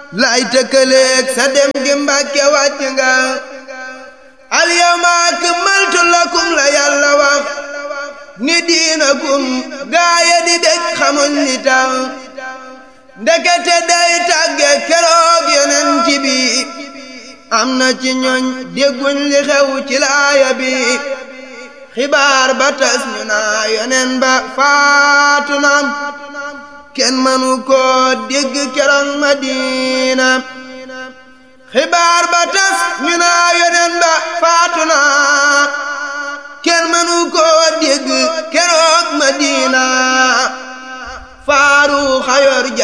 lay tëkkaleeg sa dem gi mbàkke wàcc nga al yawma akmaltu lakum la yàlla wax ni diinakum gaaya di dëkk xamuñ li tax ndekete day tàgge keroog yonent bi am na ci ñooñ dégguñ li xew ci laaya bi xibaar ba tas ñu naa yonen ba faatu na kenn mënu koo dégg keroog Madina xibaar ba tas ñu naa yonen ba faatu na kenn mënu koo dégg keroog Madina faaru xayor